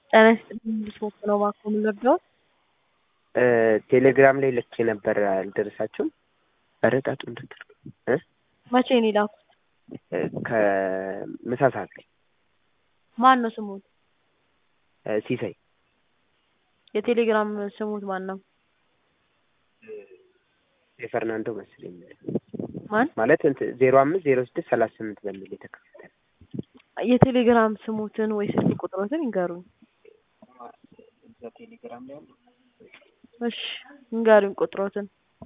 ጤና ይስጥልኝ እንድትሞት ነው እባክዎ ምን ልርዳዎት? ቴሌግራም ላይ ልኬ ነበር አልደረሳችሁም? ኧረ ጣጡ እንድትል እ መቼ ነው የላኩት? ከምሳ ሰዓት ላይ ማን ነው ስሙት? ሲሳይ የቴሌግራም ስሙት ማን ነው? የፈርናንዶ መሰለኝ ማን ማለት እንትን ዜሮ አምስት ዜሮ ስድስት ሰላሳ ስምንት በሚል የተከፈተ ነው። የቴሌግራም ስሙትን ወይ ስልክ ቁጥሮትን ይንገሩኝ። እዛ ቴሌግራም ላይ አለ። እሺ ይንገሩኝ ቁጥሮትን።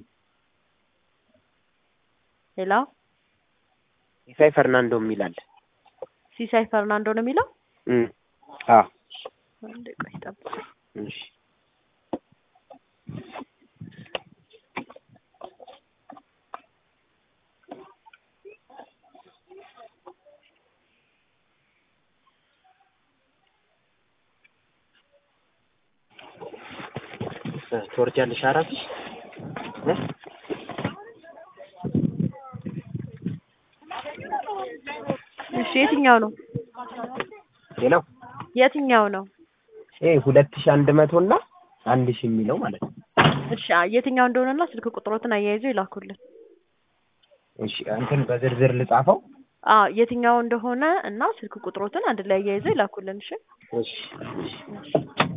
ሌላ ሲሳይ ፈርናንዶ የሚል አለ። ሲሳይ ፈርናንዶ ነው የሚለው? እም አዎ አንዴ ቆይ ጠብቁ። እሺ ትወርጃለሽ አራትሽ እ እሺ የትኛው ነው ሌላው የትኛው ነው? ይሄ ሁለት ሺህ አንድ መቶ እና አንድ ሺህ የሚለው ማለት ነው። እሺ አ- የትኛው እንደሆነና ስልክ ቁጥሮትን አያይዘው ይላኩልን። እሺ እንትን በዝርዝር ልጻፈው። አ የትኛው እንደሆነ እና ስልክ ቁጥሮትን አንድ ላይ አያይዘው ይላኩልን። እሺ እሺ እሺ